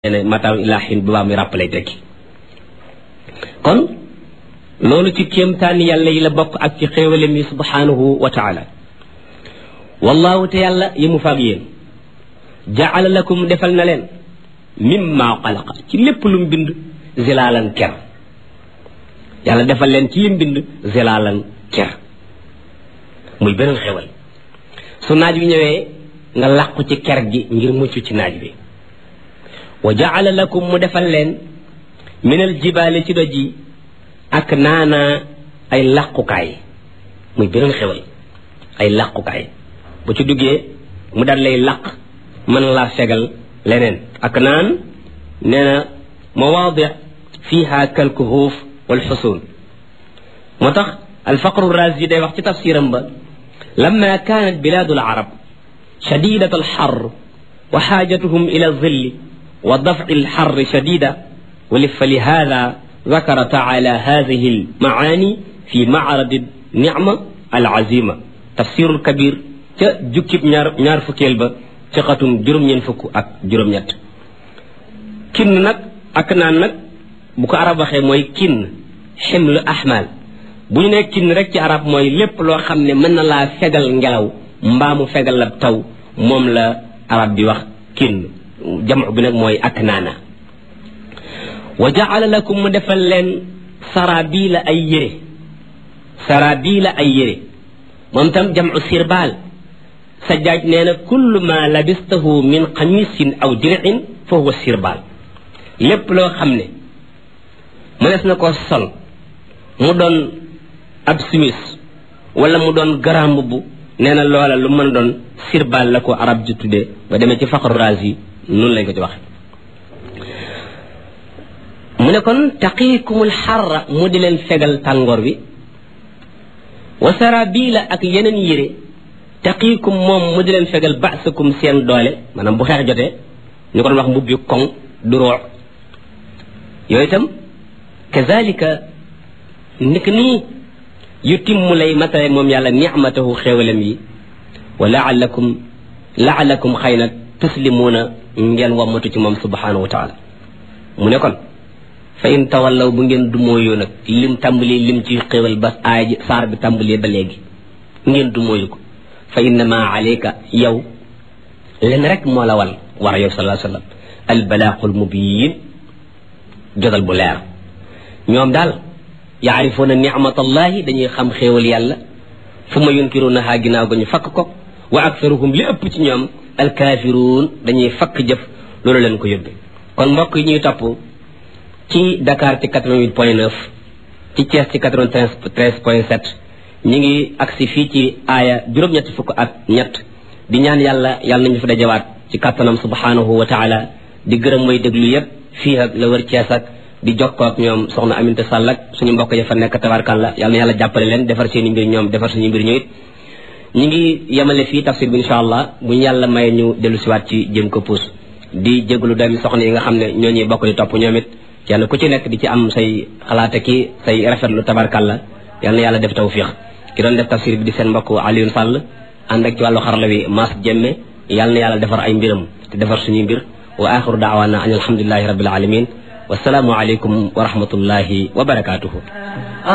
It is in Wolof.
ne mataaw ilaa xin bu baa muy ràppalay tekki kon loolu ci kéemtaani yàlla yi la bokk ak ci xéewalem yi subhanahu wa taala wallahu te yàlla yi mu faag yéen jaala lakum defal na leen mimma xalaqa ci lépp lu mu bind zilaalan ker yàlla defal leen ci lim bind zilaalan ker muy beneen xéwal su naaj bi ñëwee nga làqu ci ker gi ngir mucc ci naaj bi wa jaala lakum mu defal leen minal jibaale ci doj yi ak naana ay làqukaay muy beneen xewal ay làqukaay bu ci duggee mu dal lay làq mën laa fegal leneen ak naan nee na mawaadi fiha kalkuhuuf wal xusuun moo tax alfaqru razi day wax ci tafsiram ba lamma kaanat bilaadu alarab shadidat alxar wa xaajatuhum ila zilli wa dafci alxarri shadida فلهذا ذكر تعالى هذه المعاني في معرض النعمة العزيمة تفسير الكبير جكب ñaar ñaar fukkeel ba ci xatum juróom-ñeent fukk ak juróom-ñett kin nag ak naan nag bu ko arab waxee mooy kin ximlu ahmal bu ñu nee kin rek ci arab mooy lépp loo xam ne mën na laa fegal ngelaw mbaa mu fegal la taw moom la arab bi wax kin jamu bi nag mooy ak naana wa jaala lakum mu defal leen sarabila ay yére sarabila ay yére moom tam jamu sirbaal sajjaaj nee na kullu ma labistahu min xamisin aw dir'in fa huwa sirbaal lépp loo xam ne mënees na ko sol mu doon ab simis wala mu doon garam mbubb nee na loola lu mën doon sirbaal la ko arab ji tuddee ba demee ci faqru razi noonu lañ ko ci waxe mu ne kon taqiikumul xarra mu di leen fegal tàngoor wi wa sarabila ak yeneen yére taqiikum moom mu di leen fegal baasakum seen doole maanaam bu xeex jotee ñu ko doon wax mbubbi koŋ du roox yooyu itam kazalika nik nii yu timmu lay matale moom yàlla nicmatahu xéewalem yi wa laalakum laalakum xëy na tuslimuuna ngeen wammatu ci moom subhanahu wa taala mu ne kon fa in tawallaw bu ngeen dumóoyoo nag lim tàmbalee lim ci xéwal ba aay ji saar bi tàmbalee ba léegi ngeen dumóoyu ko fa innama alayka yow len rek moo la wal war a yow salaa sallam albalaaqul mubiin jotal bu leer ñoom daal yaarifuuna nicmatallahi dañuy xam xéewal yàlla fu ma yunkirunahaa ginnaaw ga ñu fakk ko wa aktaruhum li ëpp ci ñoom alkaafiruun dañuy fakk jëf loolu leen ko yóbbe kon mbokk yi ñuy topp ci Dakar ci 88 point 9 ci Thiès ci 93 point 7 ñi ngi agsi fii ci aaya juróom-ñetti fukk ak ñett di ñaan yàlla yàlla nañu fi dajawaat ci kàttanam subhanahu wa taala di gërëm mooy déglu yépp fii ak la wër Thiès ak di jokkoo ak ñoom soxna Aminta Sall ak suñu mbokk ya fa nekk tabarkalla yàlla na yàlla jàppale leen defar seen i mbir ñoom defar suñu mbir ñu it ñi ngi yemale fii tafsir bi insha allah bu ñu yàlla maye ñu dellu siwaat ci jëm ko puus di jéglu doomi soxna yi nga xam ne ñoo ñuy bokk di topp ñoom it kenn ku ci nekk di ci am say xalaate ki say rafetlu tabarkalla yal na yàlla def tawfiq ki doon def tafsir bi di seen mbokk Alioune Sall ànd ak ci wàllu xarala wi Mass Jemme yal na yàlla defar ay mbiram te defar suñuy mbir wa axiru daawaana an alhamdulilahi rabbil alamin wasalaamu aleykum wa rahmatullahi wa barakaatuhu